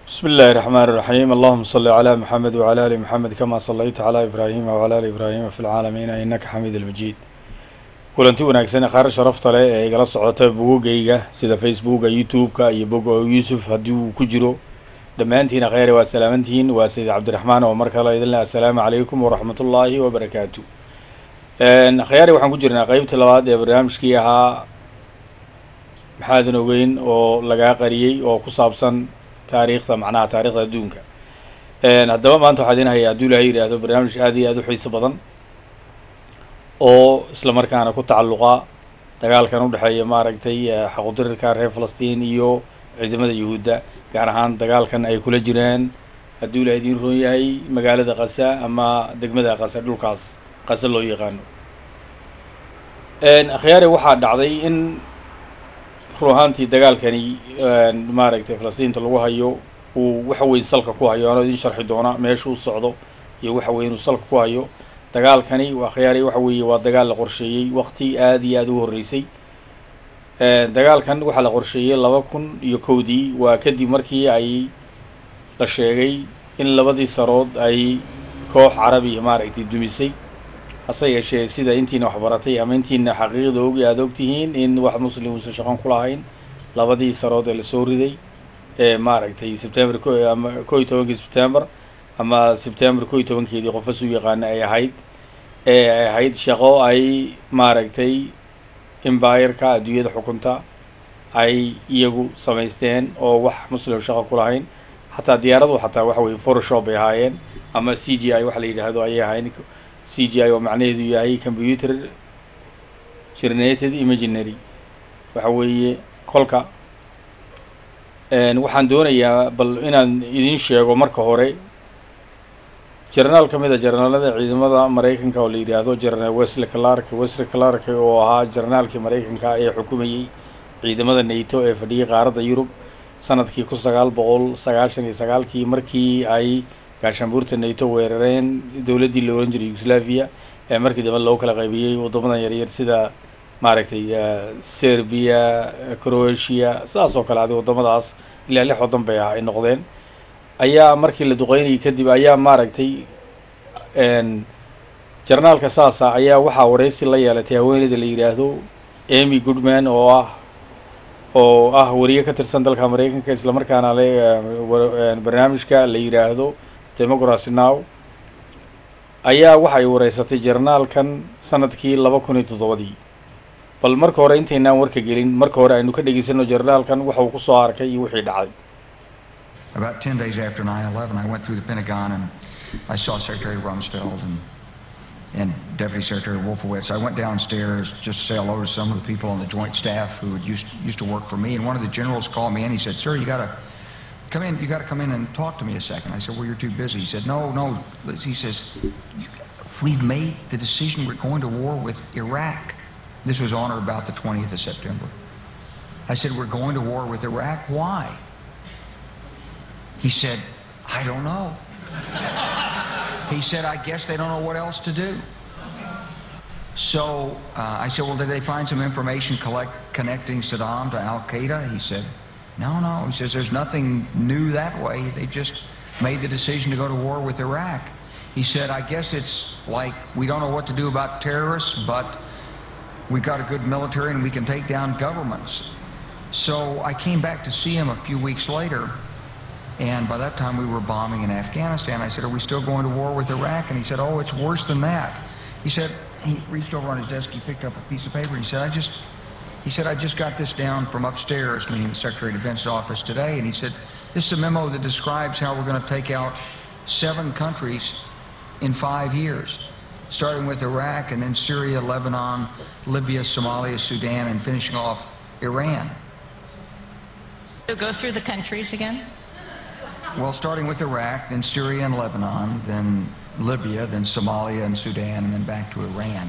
بسم الله الرحمن الرحيم اللهم صل على محمد وعلى آل محمد كما صليت على إبراهيم وعلى آل إبراهيم في العالمين إنك حميد المجيد kulanti wanaagsan qaar sharafta leh ee igala socota bogogayga sida facebooka youtube-ka iyo bog yuusuf haddii uu ku jiro dhammaantiina kheyre waa salaamantihiin waa sayid cabdiraxmaan oo mar kale idin leh assalaamu calaykum waraxmatullaahi wabarakaatu khyaari waxaan ku jirnaa qeybta labaad ee barnaamijkii ahaa maxaadan ogeyn oo lagaa qariyey oo ku saabsan taariikhda macnaha taarikhda adduunka haddaba maanta waxaa idin hayaa hadduu ilahay yidhaahdo barnaamij aad iyo aad u xiiso badan oo isla markaana ku tacalluqa dagaalkan udhexeeya maaragtay xaqudirirka reer falastiin iyo ciidamada yuhuudda gaar ahaan dagaalkan ay kula jiraan hadduu ilahay idiin roon yahay magaalada qasa ama degmada qasa dhulkaas qasa loo yaqaano akhyaare waxaa dhacday in run ahaantii dagaalkani maaragtay falastiinta lagu hayo uu waxa weyn salka ku hayo anoo idin sharxi doona meesha u socdo iyo waxa weyn uu salka ku hayo dagaalkani waa khiyaari waxa weeye waa dagaal la qorsheeyey waqti aad iyo aada u horreysay dagaalkan waxaa la qorsheeyey laba kun iyo kowdii waa kadib markii ay la sheegay in labadii sarood ay koox carabi maaragtay dumisay hase yeeshee sida intiina waxbaratay ama intiina xaqiiqda ogi aada ogtihiin in wax muslim uusan shaqan ku lahayn labadii sarood ee lasoo riday ee maaragtay sebtember ama ko iyo tobankii sebtember ama sebtember ko iyo tobankeedii qofas u yaqaana ay ahayd ee ay ahayd shaqo ay maaragtay imbireka adduunyada xukunta ay iyagu samaysteen oo wax muslim shaqo ku lahayn xataa diyaaradu xataa waxa weye photoshop ay ahaayeen ama c g i waxa la yidhaahdo ayay ahayn c g i oo macnaheedu yahay computer generated imaginary waxa weeye kolka waxaan doonayaa bal inaan idin sheego marka hore jenaraal ka mid a jenaraalada ciidamada maraykanka oo la yidhaahdo jenaraal wesley clark wesley clark oo ahaa jenaraalkii maraykanka ee xukumayey ciidamada nato ee fadhiyay qaaradda yurub sanadkii kun sagaal boqol sagaashan iyo sagaalkii markii ay gaashaanbuurta nato weerareen dowladdii la ohan jiray yugoslaviya ee markii dambe loo kala qaybiyey waddamadan yaryar sida maaragtay serbia croatia sidaas oo kale adi waddamadaas ilaa lix waddan bay ah ay noqdeen ayaa markii la duqeynayay kadib ayaa maaragtay jarnaalka saasa ayaa waxaa wareysi la yeelatay haweeneyda la yidhaahdo amy goodman oo ah oo ah wariye ka tirsan dalka maraykanka islamarkaana le barnaamijka la yidhaahdo democracy now ayaa waxay wareysatay jarnaalkan sanadkii laba kun iyo toddobadii bal marka hore intaynaan warka gelin marka hore aynu ka dhegeysano jarnaalkan waxa uu kusoo arkay iyo wixii dhacday About 10 days after 9 11, I went through the Pentagon and I saw Secretary Rumsfeld and, and Deputy Secretary Wolfowitz. I went downstairs just to say hello to some of the people on the joint staff who had used, used to work for me. And one of the generals called me in. He said, Sir, you got to come in. You got to come in and talk to me a second. I said, Well, you're too busy. He said, No, no. He says, We've made the decision we're going to war with Iraq. This was on or about the 20th of September. I said, We're going to war with Iraq. Why? He said, I don't know. he said, I guess they don't know what else to do. So uh, I said, Well, did they find some information collect, connecting Saddam to Al Qaeda? He said, No, no. He says, There's nothing new that way. They just made the decision to go to war with Iraq. He said, I guess it's like we don't know what to do about terrorists, but we've got a good military and we can take down governments. So I came back to see him a few weeks later. And by that time, we were bombing in Afghanistan. I said, Are we still going to war with Iraq? And he said, Oh, it's worse than that. He said, He reached over on his desk, he picked up a piece of paper. He said, I just, he said, I just got this down from upstairs, meaning the Secretary of Defense's office today. And he said, This is a memo that describes how we're going to take out seven countries in five years, starting with Iraq and then Syria, Lebanon, Libya, Somalia, Sudan, and finishing off Iran. So go through the countries again? Well, starting with Iraq, then Syria and Lebanon, then Libya, then Somalia and Sudan, and then back to Iran.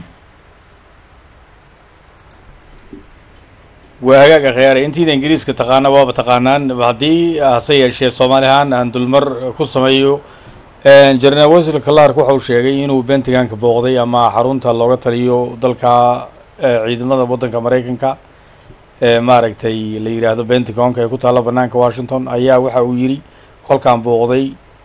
waa hagaaga khiyaare intiida ingiriiska taqaana waaba taqaanaan haddii hase yeeshee soomaali ahaan aan dulmar ku sameeyo jenaraal wesley clark waxa uu sheegay inuu bentiganka booqday ama xarunta looga taliyo dalka ciidamada waddanka maraykanka ee maaragtay la yidhaahdo bentigonka ee ku taalla banaanka washington ayaa waxa uu yidhi kolkaan booqday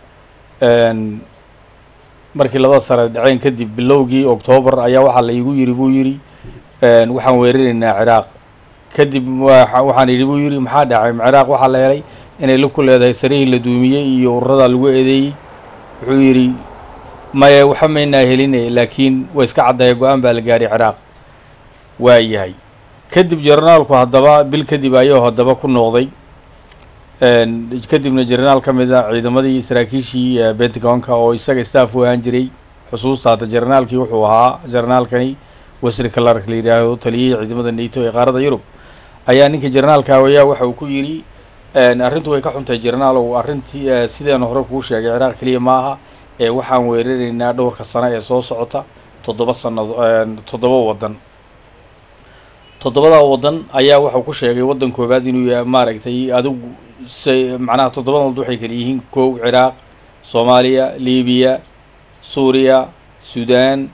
markii labada sare dhaceen kadib bilowgii octoobar ayaa waxaa la iigu yiri buu yidhi waxaan weeraraynaa ciraaq kadib waxaan yidhi buu yidhi maxaa dhacay ciraaq waxaa la helay inay la ku leedahay sarihii la duumiyey iyo ururada lagu eedeeyey wuxuu yidhi maya waxa maynaa heline laakiin way iska caddaaya go-aan baa la gaaray ciraaq waa yahay kadib jenaraalku haddaba bil kadib ayuu haddaba ku noqday kadibna jenaraal ka mid a ciidamadii saraakiishii bentagonka oo isaga staff u ahaan jiray xusuusta hadda jenaraalkii wuxuu ahaa jenaraalkani wesri clark la yidhaahdo taliyihii ciidamada nato ee qaarada yurub ayaa ninka jenaraalka ayaa waxa uu ku yidhi arrintu way ka xuntahay jenaraalow arrintii sideen hore kuu sheegay ciraaq keliya ma aha ee waxaan weeraraynaa dhowrka sano ee soo socota toddoba sanado toddoba waddan toddobada waddan ayaa waxau ku sheegay waddan koobaad inuu yahay maaragtay adigu se macnaha toddobada waddan waxay kala yihiin kow ciraaq soomaaliya libiya suuriya sudan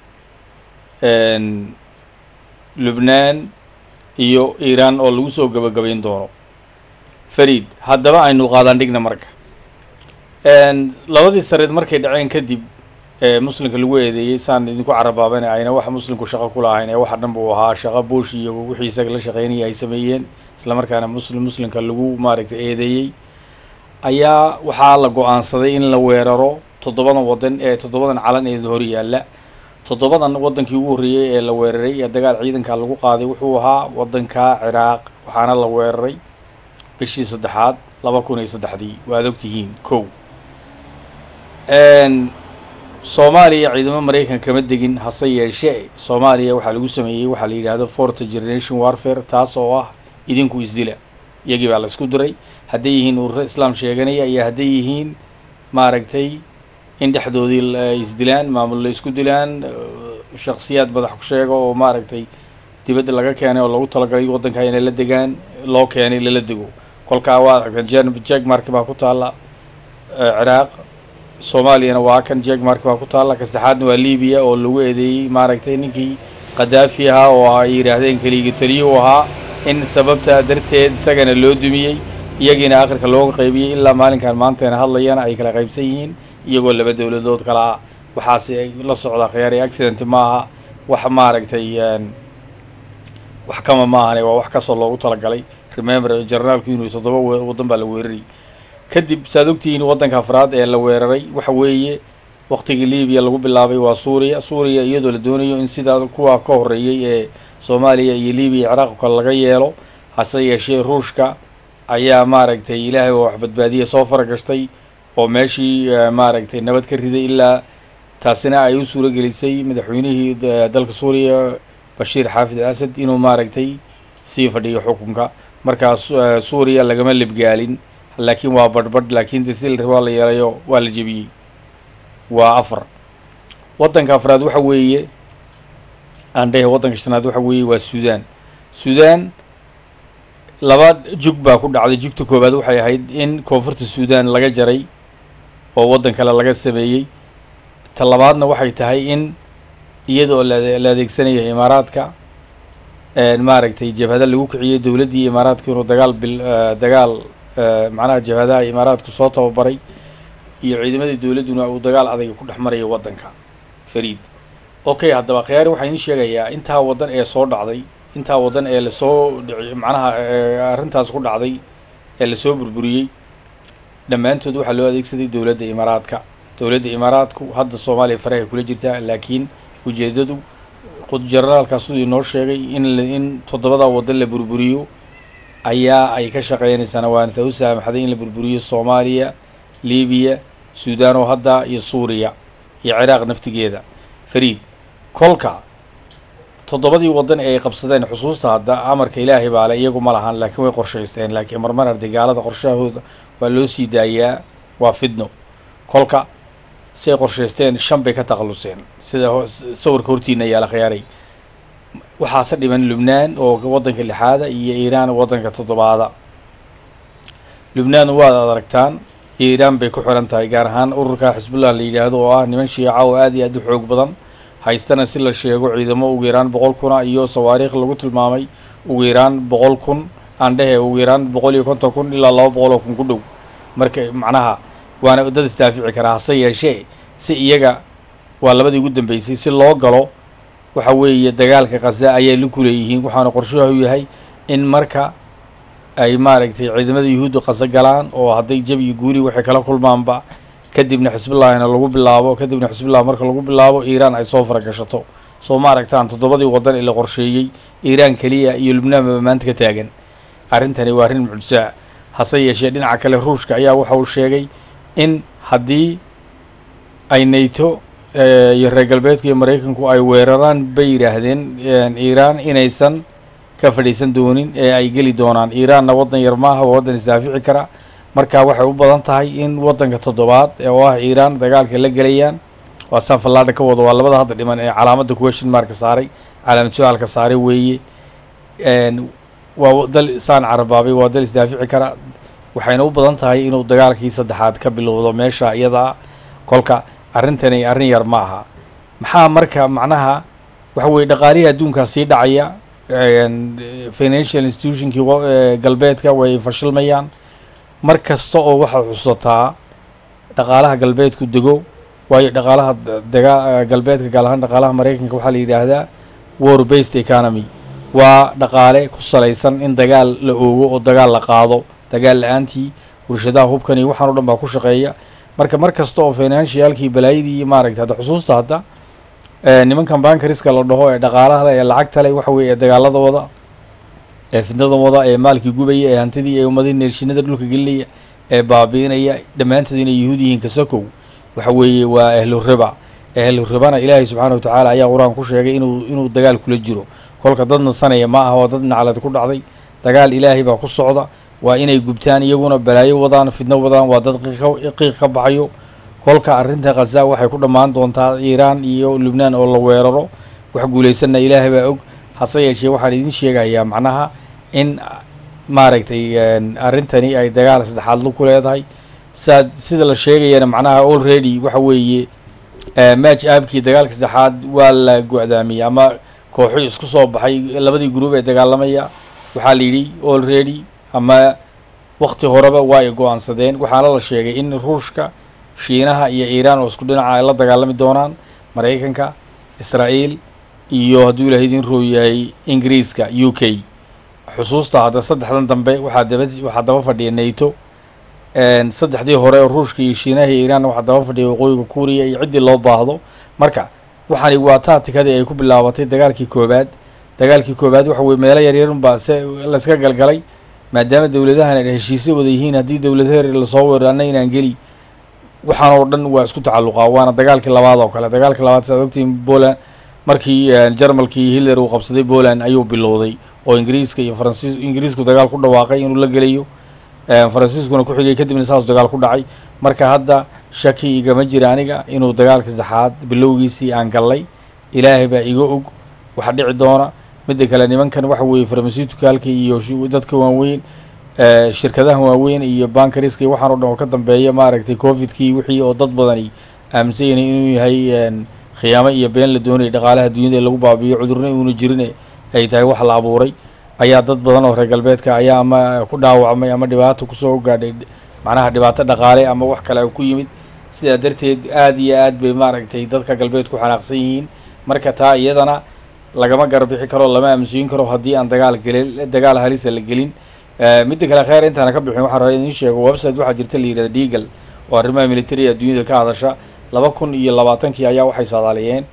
lubnaan iyo iiraan oo lagu soo gabagabayn doono fariid haddaba aynu qaadaan dhigna marka labadii sareed markay dhaceen kadib ee muslimka lagu eedeeyey saan idinku carabaabana ayna waxa muslimku shaqo ku lahayn ee waxa dhan buu ahaa shaqo buush iyo wixii isaga la shaqeynaya ay sameeyeen isla markaana muslim muslimka lagu maaragtay eedeeyey ayaa waxaa la go-aansaday in la weeraro toddobadan waddan ee toddobadan calan ee hor yaalla toddobadan waddankii ugu horreeyey ee la weeraray ee dagaal ciidanka lagu qaaday wuxuu ahaa waddanka ciraaq waxaana la weeraray bishii saddexaad laba kun iyo saddexdii waad ogtihiin kow soomaaliya ciidamo maraykan kama degin hase yeeshee soomaaliya waxaa lagu sameeyey waxaa la yidhaahdo forta generation warfare taas oo ah idinku isdila iyagii baa la isku diray hadday yihiin ururo islaam sheeganaya iyo hadday yihiin maaragtay in dhexdoodii ay isdilaan maamul la isku dilaan shaksiyaad madax ku sheega oo maaragtay dibadda laga keenay oo lagu talagalay waddanka inay la degaan loo keenay lala dego kolkaa waa aragteen jeg mark baa ku taalla ciraaq soomaaliyana waa kan jeg mark baa ku taalla ka saddexaadna waa libiya oo lagu eedeeyey maaragtay ninkii khadaafi ahaa oo ay yidhaahdeen keligii taliyuhu ahaa in sababtaa darteed isagana loo dumiyey iyagiina akhirka looga qaybiyey ilaa maalinkan maanteena hadlayana ay kala qaybsan yihiin iyagoo laba dowladood kala ah waxaase ay la socdaa khiyaari accident maaha wax maaragtay wax kama maahane waa wax kasoo loogu talagalay remember generaalku inuu toddoba waddan baa la weeraray kadib saad ogtihiin waddanka afraad ee la weeraray waxa weeye waqtigii libiya lagu bilaabay waa suuriya suuriya iyadoo la doonayo in sidaa kuwa ka horreeyey ee soomaaliya iyo libiya ciraaq kale laga yeelo hase yeeshee ruushka ayaa maaragtay ilaahay oo wax badbaadiya soo faragashtay oo meeshii maaragtay nabad ka riday ilaa taasina ay u suuro gelisay madaxweynihii dalka suuriya bashiir xaafid al asad inuu maaragtay sii fadhiyo xukunka markaas suuriya lagama libgaalin laakiin waa badhbadh laakiin desilr waa la yeelayo waa la jebiyey waa afar waddanka afraad waxa weeye aandhehe waddanka shanaad waxa weeye waa suudaan suudaan laba jug baa ku dhacday jugta koowaad waxay ahayd in koonfurta suudaan laga jaray oo waddan kale laga sameeyey ta labaadna waxay tahay in iyadoo la adeegsanaya imaaraadka maaragtay jabhada lagu kiciyey dowladdii imaaraadka inuu dagaal bil dagaal macnaha jabhadaha imaaraadku soo tababaray iyo ciidamadii dowladduna uu dagaal adayga ku dhex maraya waddanka fariid okay haddaba khiyaari waxaa idiin sheegayaa intaa waddan ee soo dhacday intaa waddan ee lasoo dhici macnaha arrintaas ku dhacday ee lasoo burburiyey dhammaantood waxaa loo adeegsaday dowladda imaaraadka dowladda imaaraadku hadda soomaaliya farahay kula jirtaa laakiin ujeeddadu generaalkaas siduu inoo sheegay in in toddobada waddan la burburiyo ayaa ay ka shaqeynaysaana waana ta u saamaxday in la burburiyo soomaaliya libiya suudaan oo hadda iyo suuriya iyo ciraaq naftigeeda fariid kolka toddobadii waddan ee ay qabsadeen xusuusta hadda amarka ilaahay baa le iyagu ma lahan laakiin way qorshaysteen laakiin marmar arday gaalada qorshahooda waa loo sii daayaa waa fidno kolka si ay qorshaysteen shan bay ka takhalluseen sida sawirka hortiina yaala khiyaaray waxaase dhiman lubnaan oo waddanka lixaada iyo iiraan waddanka toddobaada lubnaan waad aragtaan iiraan bay ku xiran tahay gaar ahaan ururka xisbullah la yidhaahdo oo ah niman shiica oo aad iyo aad u xoog badan haystana si la sheego ciidamo ugu yaraan boqol kuna iyo sawaariikh lagu tilmaamay ugu yaraan boqol kun aan dhehe ugu yaraan boqol iyo konton kun ilaa laba boqol oo kun ku dhow marka macnaha waana dad isdaafici karaa hase yeeshee si iyaga waa labadii ugu dambeysay si loo galo waxa weeye dagaalka khaza ayay la kuleeyihiin waxaana qorshahu yahay in marka ay maaragtay ciidamada yuhuudda khaza galaan oo hadday jab iyo guuli waxay kala kulmaanba kadibna xisbullahina lagu bilaabo kadibna xisbullah marka lagu bilaabo iiraan ay soo faragashato soo ma aragtaan toddobadii waddan ee la qorsheeyey iiraan keliya iyo lubnaan baba maanta ka taagan arrintani waa arrin mucjisaa hase yeeshee dhinaca kale ruushka ayaa waxa uu sheegay in haddii ay nato iyo reer galbeedka iyo maraykanku ay weeraraan bay yidhaahdeen iiraan inaysan ka fadhiisan doonin ee ay geli doonaan iiraanna waddan yar maaha waa waddan isdaafici kara marka waxay u badan tahay in waddanka toddobaad ee oo ah iiraan dagaalka la gelayaan waa saan fallaadha ka wado waa labada hadda dhiman ee calaamadda question marka saaray calaamad su-aalka saaray weeye waa dal saan carabaabay waa dal isdaafici kara waxayna u badan tahay inuu dagaalkii saddexaad ka bilowdo meesha iyadaa kolka arrintani arrin yar ma aha maxaa marka macnaha waxa weeye dhaqaalihii adduunkaa sii dhacaya financial institutionkii galbeedka way fashilmayaan mar kasta oo waxaad xusataa dhaqaalaha galbeedku dego waayo dhaqaalaha daga galbeedka gaar ahaan dhaqaalaha maraykanka waxaa la yidhaahdaa war based economy waa dhaqaale ku salaysan in dagaal la oogo oo dagaal la qaado dagaal la-aantii warshadaha hubkani waxaan o dhan baa ku shaqeeya marka mar kasta oo financialkii balaayadii maaragtay hadda xusuusta hadda nimankan bankariska la dhaho ee dhaqaalaha le ee lacagta le waxa weeye ee dagaalada wada ee fidnada wada ee maalkii gubaya ee hantidii ee ummadii neershinada dhulka gelinaya ee baabiinaya dhammaantood inay yuhuud yihiin kasakow waxa weeye waa ahlu riba ahlu ribana ilaahay subxaana watacaala ayaa qur-aan ku sheegay inuu inuu dagaal kula jiro kolka dad nasanaya ma aha waa dad naclad ku dhacday dagaal ilaahay baa ku socda waa inay gubtaan iyaguna balaayo wadaan fidno wadaan waa dad qiiq ka baxayo kolka arrinta khaza waxay ku dhammaan doontaa iiraan iyo lubnaan oo la weeraro wax guulaysanna ilaahay baa og hase yeeshee waxaan idin sheegayaa macnaha in maaragtay arrintani ay dagaal saddexaad ku leedahay saad sida la sheegayana macnaha already waxa weeye match aabkii dagaalka saddexaad waa la go-daamiyey ama kooxo isku soo baxay labadii gruub ee dagaalamaya waxaa la yidhi already ama wakti horeba waa ay go-aansadeen waxaana la sheegay in ruushka shiinaha iyo iiraan oo isku dhinaca ay la dagaalami doonaan maraykanka israa'iil iyo hadduu ilahay idin roow yahay ingiriiska u k xusuusta hadda saddexdan dambe waxaa daba waxaa daba fadhiya nato saddexdii hore oo ruushka iyo shiinaha iyo iiraan waxaa daba fadhiya waqooyiga kuuriya iyo ciddii loo baahdo marka waxaani waa taatikadii ay ku bilaabatay dagaalkii koobaad dagaalkii koobaad waxa weye meelo yaryarunbaa se layska galgalay maadaama dowladahan ay heshiisyo wada yihiin haddii dowladaheer lasoo weeraro anna inaan geli waxaan oo dhan waa isku tacalluqaa waana dagaalkii labaad oo kale dagaalkii labaad saad ogtiin poland markii jarmalkii hitler uu qabsaday poland ayuu bilowday oo ingiriiska iyo faransiis ingiriisku dagaal ku dhawaaqay inuu la gelayo faransiiskuna ku xigay kadibna saas dagaal ku dhacay marka hadda shaki igama jira aniga inuu dagaalka saddexaad bilowgiisii aan gallay ilaahay baa iga og waxa dhici doona midda kale nimankan waxa weeye farmasitukalka iyo dadka waaweyn shirkadaha waaweyn iyo bankariska iyo waxaan o dhan oo ka dambeeya maaragtay covidkii wixii oo dad badani aaminsan yahay inuu yahay khiyaamo iyo been la doonaya dhaqaalaha dunyada ee lagu baabiyo cudurna uuna jirin ay tahay wax la abuuray ayaa dad badan oo reer galbeedka ayaa ama ku dhaawacmay ama dhibaato kusoo gaadhay macnaha dhibaato dhaqaale ama wax kale ku yimid sidaa darteed aada iyo aad bay maaragtay dadka galbeedku xanaaqsan yihiin marka taa iyadana lagama garbixi karo lama aaminsiin karo haddii aan dagaal gelin dagaal halisa la gelin midda kale kheer intaana ka bixin waxaan rabaa idin sheego website waxaa jirta la yihahda deagle oo arrimaha militariga dunyada ka hadasha laba kun iyo labaatankii ayaa waxay saadaaliyeen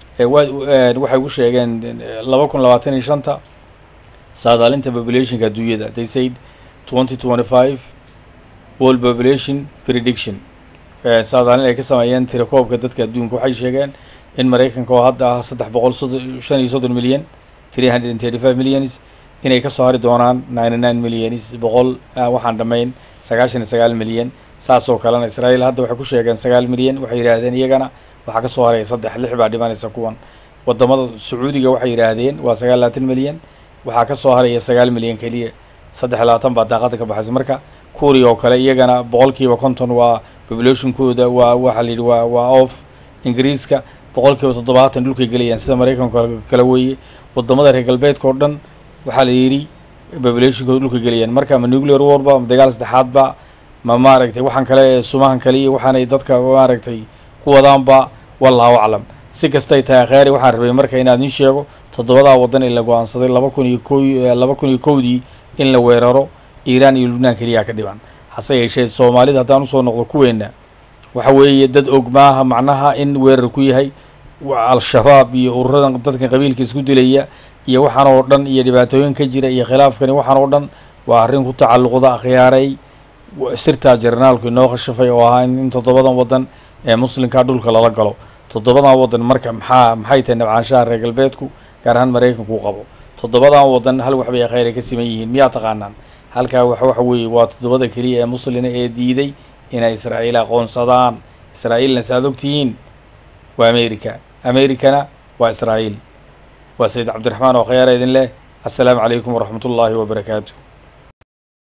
waxay ku sheegeen laba kun labaatan iyo shanta saadaalinta populationka adduunyada they said twenty twenty five world population prediction saadaalin ay ka sameeyeen tirakoobka dadka adduunka waxay sheegeen in maraykanka oo hadda ah saddex boqol shan iyo soddon milyan three hundred and thirty five millions inay kasoo hari doonaan ninety nine millions boqol waxaan dhammayn sagaashan iyo sagaal milyan saas oo kalena israa'iil hadda waxay ku sheegeen sagaal milyan waxay yidhaahdeen iyagana waxaa kasoo haraya saddex lix baa dhimanaysa kuwan wadamada sacuudiga waxay yidhaahdeen waa sagaal labaatan milyan waxaa kasoo haraya sagaal milyan keliya saddex labaatan baa daaqada ka baxaysa marka kuuriya oo kale iyagana boqolkiiba konton waa populationkooda waa waxaa la yidhi waa waa off ingiriiska boqolkiiba toddobaatan dhulkay gelayaan sida maraykanka kale weeye wadamada reer galbeedka oo dhan waxaa la yidhi populationkooda dhulka gelayaan marka ama nuclear warba ama dagaal saddexaadba ma maaragtay waxaan kale ee sumahan kale iyo waxaanay dadka maaragtay ku wadaanba wallahu aclam si kastay tahay kheyri waxaan rabay marka inaan idiin sheego toddobadaa waddan ee la go-aansaday laba kun iyo ko laba kun iyo kowdii in la weeraro iiraan iyo lubnaan keliyaa ka dhiban hase yeeshee soomaalida haddaan usoo noqdo kuweenna waxa weeye dad og maaha macnaha in weerar ku yahay al-shabaab iyo ururadan dadkan qabiilka isku dilaya iyo waxaan oo dhan iyo dhibaatooyin ka jira iyo khilaafkani waxaan oo dhan waa arrin ku tacalluqda akhyaaray sirtaa jarnaalku inoo khashafay oo ahaa in toddobadan waddan ee muslimkaa dhulka lala galo toddobadan waddan marka maxaa maxay tahay nabcaanshaha reer galbeedku gaar ahaan maraykanku u qabo toddobadan waddan hal waxbay kheyr ay ka siman yihiin miyaa taqaanaan halkaa wax waxa weeye waa toddobada keliya ee muslina ee diiday inay israa'iil aqoonsadaan israa'iilna saaad ogtihiin waa america americana waa israa'iil waa sayid cabdiraxmaan oo khayaara idin leh assalaamu calaykum waraxmat ullaahi wabarakaatu